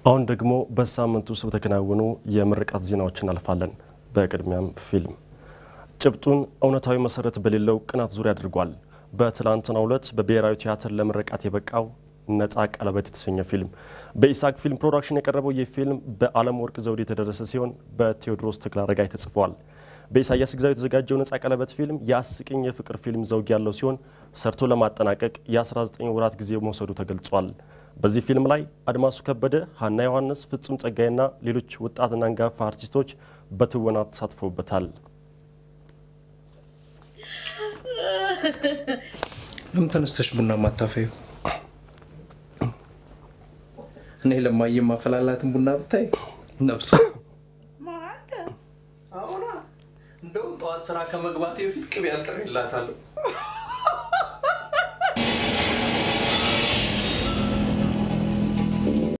አሁን ደግሞ በሳምንት ውስጥ በተከናወኑ የምርቃት ዜናዎች እናልፋለን። በቅድሚያም ፊልም ጭብጡን እውነታዊ መሰረት በሌለው ቅናት ዙሪያ አድርጓል። በትላንትናው ዕለት በብሔራዊ ቲያትር ለምርቃት የበቃው ነፃ ቀለበት የተሰኘ ፊልም በኢሳክ ፊልም ፕሮዳክሽን የቀረበው ይህ ፊልም በዓለም ወርቅ ዘውዴ የተደረሰ ሲሆን በቴዎድሮስ ተክለአረጋይ ተጽፏል። በኢሳያስ ግዛው የተዘጋጀው ነፃ ቀለበት ፊልም የአስቂኝ የፍቅር ፊልም ዘውግ ያለው ሲሆን ሰርቶ ለማጠናቀቅ የ19 ወራት ጊዜ መውሰዱ ተገልጿል። በዚህ ፊልም ላይ አድማሱ ከበደ፣ ሀና ዮሐንስ፣ ፍጹም ጸጋይና ሌሎች ወጣትና አንጋፋ አርቲስቶች በትወና ተሳትፈውበታል። ለምን ተነስተሽ ቡና ማታፈዩ? እኔ ለማየ ማፈላላትን ቡና ብታይ ነብሱ እንደውም ጠዋት ስራ ከመግባቴ በፊት ቅቤ አንጥሬላታለሁ።